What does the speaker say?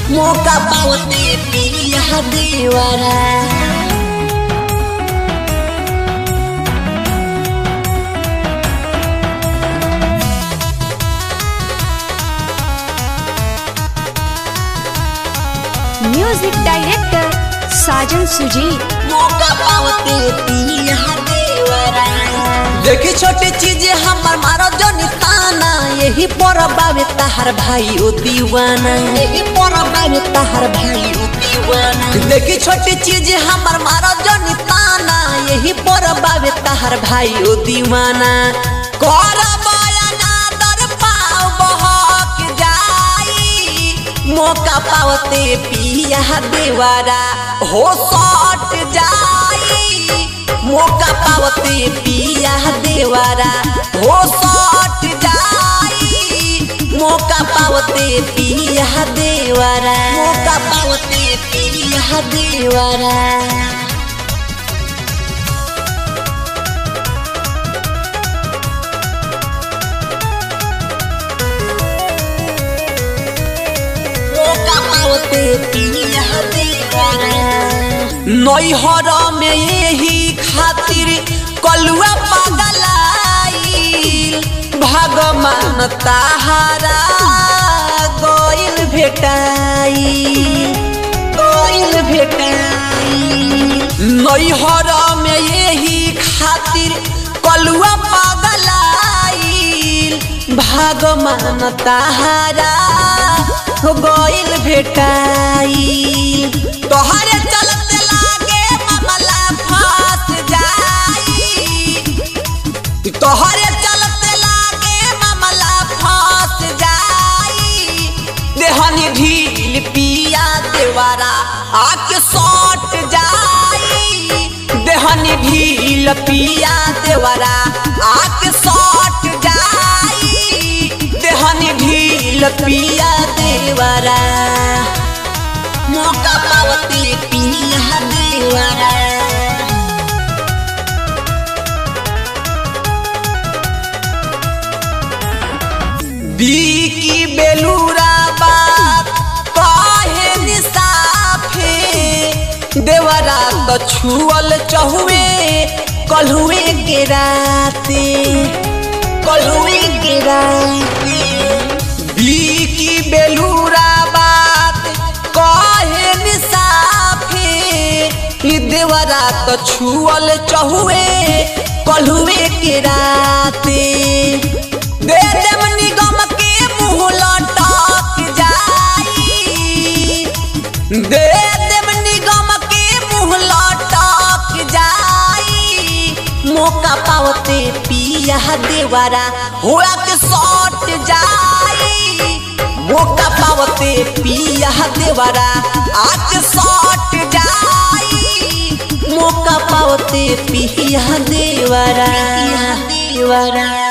मौका पावते पिया देवरा म्यूजिक डायरेक्टर साजन सुजी मौका पावते पिया देवरा देखी छोटी चीज हमर मारो जो निताना यही पर बाबे तहार भाई ओ दीवाना यही पर बाबे तहार भाई ओ दीवाना देखी छोटी चीज हमर मारो जो निताना यही पर बाबे तहार भाई ओ दीवाना कर बयाना दर पाव बहक जाई मौका पावते पिया देवारा हो सट जाई मौका पावते पिया देवारा हो सट जाई मौका पावते पिया देवारा मौका पावते पिया देवारा मौका पावते पिया देवारा नैहर में यही खातिर कलुआ पगलाइल भगवान ताहारा गइल भेटाई गइल भेटाई नैहर में यही खातिर कलुआ पगलाइल भगवान ताहारा हो गइल भेटाई तोहरे चलते लागे मामला फंस जाई तोहरे चलते लागे मामला फंस जाई देहनी ढील पिया देवारा आके सट जाई देहनी ढील पिया देवारा आके सट जाई देहनी ढील पिया देवारा मौका पावती पिया देवारा बीकी बेलूरा बात काहे निसाफे देवरा तो छुअल चहुए कलहुए के राते कलहुए के राते बीकी बेलूरा बात काहे निसाफे ई देवरा तो छुअल चहुए कलहुए के राते दे देम निगम के मुँह लटक जाई दे देम निगम के मुँह लटक जाई मौका पावते पिया देवारा होला के सट जाई मौका पावते पिया देवारा आके सट जाई मौका पावते पिया देवारा देवारा